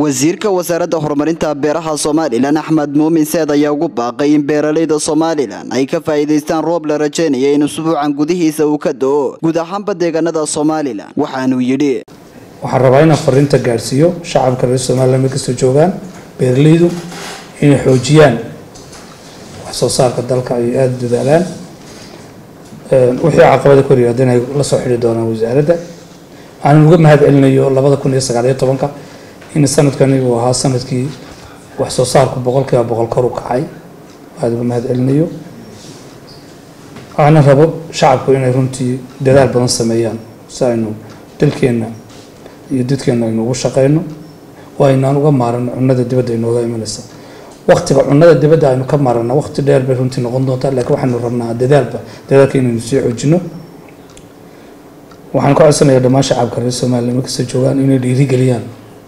wasiirka wasaaradda horumarinta beeraha somalilan axmed muumin seed ayaa ugu baaqay in beeralayda somalilan ay ka faa'iidaystaan roob la rajaynaya in usbuucan gudihiisa uu ka do-o guud ahaanba deegaanada somalilan waxaanuu yidhi waxaan rabaa inaan fariinta gaadhsiiyo shacabka reer somalilan meel kastoo joogaan beeralaydu inay xoojiyaan wax soo saarka dalka ay aada dadaalaan wixii caqabada kor yimaada inay la soo xidhi doonaan wasaaradda aanan uga mahad celinayo labada kun iyo sagaaliyo tobanka in sanadkani uu ahaa sanadkii wax soo saarku boqol kiiba boqol kor u kacay aada uga mahad celinayo waxaana rabo shacabku inay runtii dadaal badan sameeyaan si aynu dalkeenna iyo dadkeena aynu ugu shaqeyno oo aynaan uga maarano cunada dibadda inooga imanaysa waqtiga cunada dibadda aynu ka maarana waqti dheer bay runtii noqon doontaa laakiin waxaynu rabnaa dadaalba dadaalka inaynu sii xoojino waxaan ka codsanayaa dhammaan shacabka reer somaliya markasta joogaan inay dhiirigeliyaan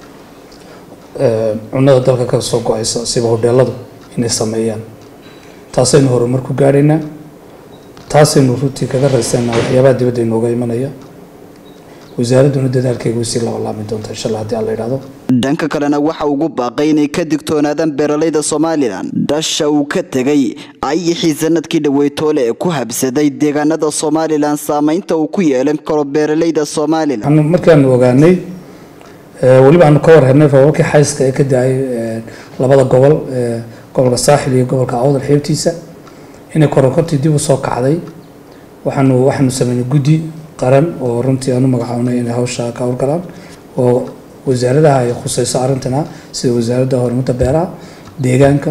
cunada dalka ka soo go-aysa siba hodheeladu inay sameeyaan taasaynu horumar ku gaadhaynaa taasaynu runtii kaga raysanaa waxyaabaha dibadda inooga imanaya wasaaradduna dadaalkeega usii labalaami doonta insha allah haddii alla yidhahdo dhanka kalena waxa ugu baaqay inay ka digtoonaadaan beeralayda somalilan dhasha uu ka tegay ayixii sanadkii dhaweytoole ee ku habsaday deegaanada somalilan saameynta uu ku yeelan karo beeralayda somalilan markaanu ogaanay weliba aanu ka warhelnay roobabkii xayska ee ka da-ay labada gobol gobolka saaxil iyo gobolka awdal xeebtiisa inay koronkortii dib u soo kacday waxaanu waxaanu sameynay guddi qaran oo runtii aanu magacaabnay inay hawsha ka howlgalaan oo wasaaradaha ay khuseyso arrintana sida wasaaradda horumarinta beeraha deegaanka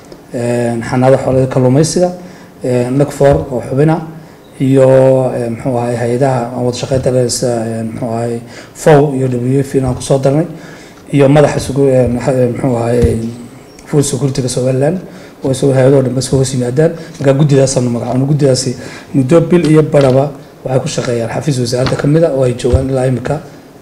xanaada xoolada kalluumeysiga nagfor oo xubina iyo muxuu ahay hay-adaha aan wada shaqeynta le sida muxuu ahay fow iyo w f inaan kusoo darnay iyo madaxa muxuu ahay food securityga somaliland oo isagoo hay-adoo dhan bas hoos yimaadaan markaa guddidaasanu magacaabno guddidaasi muddo bil iyo baraba waxay ku shaqeeyaan xafiis wasaaradda ka mid a oo ay joogaan ilaa imika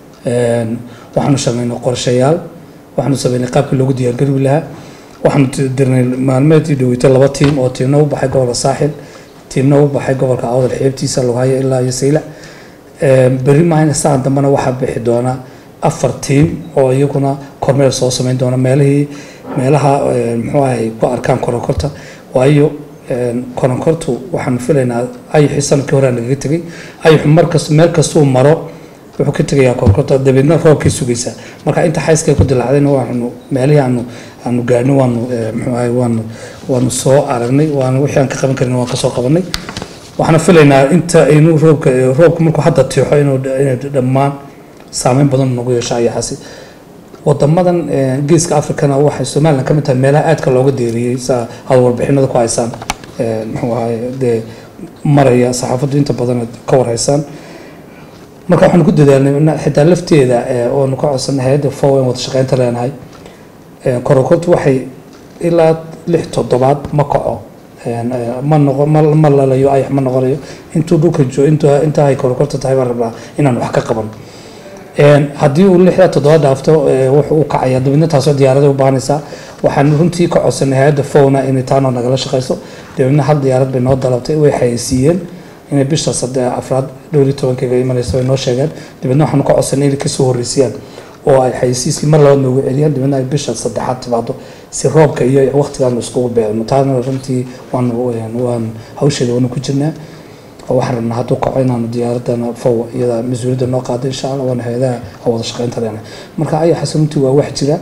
waxaanu sameynay qorshayaal waxaanu sameynay qaabkii loogu diyaargari lahaa waxaanu dirnay maalmeedii dhaweytay laba tiim oo tiimna u baxay gobolka saaxil tiimna u baxay gobolka awdal xeebtiisa logahaya ilaa iyo saylac berri maahayna saan dambena waxaa bixi doona afar tiim oo iyaguna kormeel soo sameyn doona meelihii meelaha muxuu ahay ku arkaan koronkorta waayo koronkortu waxaanu filaynaa ayixii sanadkii hore nagaga tegay ayixu markas meel kastuu maro wuxuu ka tegayaa koronkorta dabeedna roobkay sugaysaa marka inta xayskay ku dilaacdayna waanu meelihii aanu aanu gaadhnay waanu muxuu ahay waanu waanu soo aragnay waanu wixii aan ka qaban karin waan kasoo qabanay waxaana filaynaa inta inuu roobka roobka markuu hadda tiixo inuu inay dhammaan saameyn badan nagu yeesho ayaxaasi wadamadan geeska africana waxay somalilan ka mid tahay meelaha aadka looga deeriyey saa aad warbixinada ku haysaan muxuu ahay dee maraya saxaafaddu inta badan ka warhaysaan marka waxaanu ku dadaalnay xitaa lafteeda oonu ka codsanay hay-adda fow in wada shaqeynta leenahay korokortu waxay ilaa lix toddobaad ma kaco ma noqo ma lalayo ayax ma noqonayo intuu dhulka jo inta ay korokorta tahay baan rabnaa inaan wax ka qaban haddii uu lixda toddoba dhaafto wuxuu u kacaya dabeedna taasoo diyaarada u baahanaysaa waxaan runtii ka codsanay hay-adda fowna inay taanoo nagala shaqeyso dabeedna hal diyaarad bay noo dalabtay way xayeysiiyeen inay bisha saddex afraad dhowr iyo tobankeega imanayso ay noo sheegeen dabeedna waxaanu ka codsanay inay kasoo horreysiyaan oo ay xayeysiiskii mar labaad noogu celiyaan dabeedna ay bisha saddexaad timaado si roobka iyo waqtigaanu iskugu beerno taana runtii waanu waan hawsheeda waanu ku jirnaa waxaan rabnaa hadduu kaco inaanu diyaaradana fow iyada mas-uuliyadda noo qaada insha allah waana hay-adaha wada shaqeynta leena marka ayaxaas runtii waa wax jira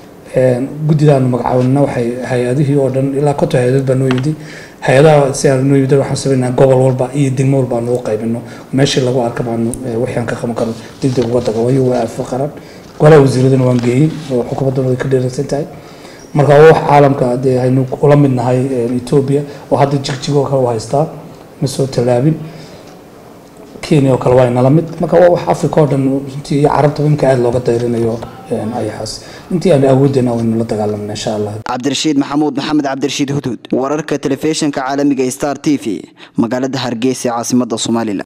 guddidaanu magacaabnina waxay hay-adihii oo dhan ilaa konton hay-adood baa noo yimid hay-adaha si aan noo yimid waxaan sameynaa gobol walba iyo degmo walba aanu u qaybino meeshii lagu arka baanu wixii aan ka qaban karo degdeg uga daga wayo waa afaqaran golaha wasiiradana waan geeyey oo xukuumaddana way ka dheeraysan tahay marka waa wax caalamka dee haynu ula mid nahay etoobiya oo hadda jigjigoo kale u haystaa ma soo tallaabin kenya oo kale waa inala mid marka waa wax africa oo dhan runtii iyo carabta imika aada looga dayrinayo ayaxaas intii aan awoodeyna waynu la dagaalamna insha allah cabdirashiid maxamuud maxamed cabdirashiid huduud wararka telefishinka caalamiga star t v magaalada hargeysa caasimada somalilan